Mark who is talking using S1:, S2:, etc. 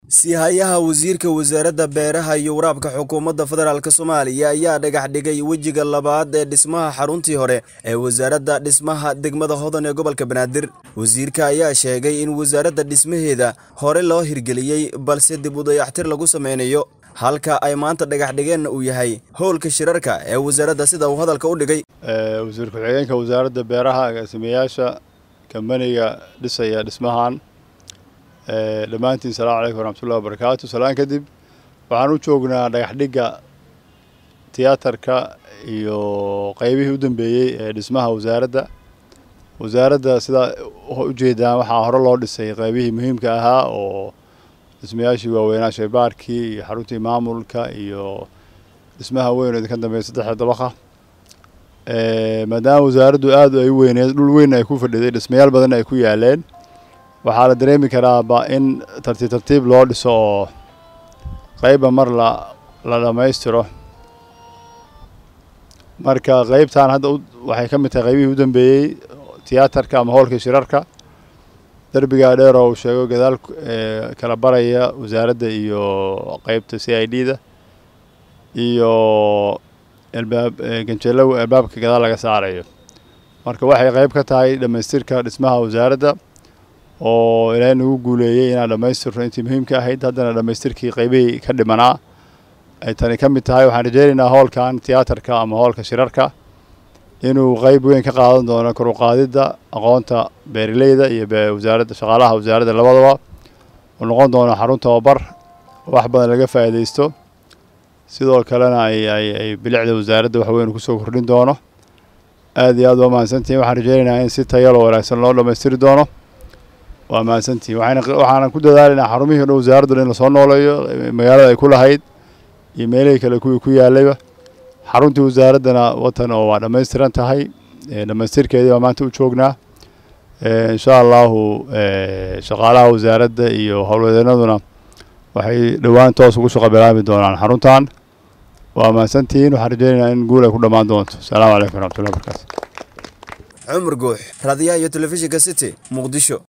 S1: sihayaha wasiirka wasaaradda beeraha iyo waraabka xukuumadda federaalk soomaaliya ayaa dhagax dhigay wejiga labaad ee dhismaha xaruntii hore ee wasaaradda dhismaha degmada hodan ee gobolka banaadir wasiirka ayaa sheegay in wasaaradda dhismaheeda hore loo hirgeliyey balse dib u dayaxtir lagu sameynayo halka ay maanta dhagax dhigeenna uu yahay howlka shirarka ee wasaaradda sida uu hadalka u dhigay
S2: wasiir ku-xigeenka wasaaradda beeraha agaasimayaasha kambaniga dhisaya dhismahan dhammaantiin salamu calaykum waraxmatullahi wabarakaatu salaan kadib waxaan u joognaa dhagax dhigga tiyaatarka iyo qeybihii u dambeeyey ee dhismaha wasaaradda wasaaradda sidaa ujeedaan waxaa hore loo dhisay qeybihii muhiimka ahaa oo dhismayaashii waaweynaa shaybaarkii iyo xaruntii maamulka iyo dhismaha weyn oo idinka dambeeya saddexda dabaqa maadaama wasaaraddu aad ay u weyneed dhul weyn ay ku fadhiday dhismayaal badan ay ku yaaleen waxaa la dareemi karaaba in tartiib tartiib loo dhiso oo qeyba mar la la dhammaystiro marka qeybtan hadda waxay ka mid tahay qeybihii u dambeeyey tiyaatarka ama howlka shirarka derbigaa dheer oo uu sheego gadaal kala baraya wasaaradda iyo qeybta c i d da iyo albaab ganjeelo albaabka gadaal laga saarayo marka waxay qeyb ka tahay dhammaystirka dhismaha wasaaradda oo ilaahay nagu guuleeyey inaan dhammaystirno intii muhiimka ahayd haddana dhammaystirkii qeybihii ka dhimanaa ay tani ka mid tahay waxaan rajeynaynaa howlkan tiyaatarka ama howlka shirarka inuu qeyb weyn ka qaadan doono kor u qaadidda aqoonta beeraleyda iyo wasaaradda shaqaalaha wasaaradda labadaba uu noqon doono xarun tababar wax badan laga faa'iidaysto sidoo kalena ay ay ay bilicda wasaaradda wax weyn kusoo kordhin doono aad iyo aad waa mahadsantihin waxaan rajeynaynaa in si tayalo wanaagsan loo dhammaystiri doono waa mahadsantihin waxayna waxaanan ku dadaalaynaa xarumihii o dhan wasaaraddu in lasoo nooleeyo magaalada ay ku lahayd iyo meelihii kale kuwii ku yaalayba xaruntii wasaaraddana watan oo waa dhammaystiran tahay dhammaystirkeedii baa maanta u joognaa insha allahu shaqaalaha wasaaradda iyo howlwadeenaduna waxay dhowaan toos ugu shaqo bilaabi doonaan xaruntan waa mahadsantihiin waxaan rajeynaynaa in guul ay ku dhammaan doonto asalaamu calaykum waraxmatullahi wabarakaatu
S1: cumar guux raadiyaha iyo telefishinka city muqdisho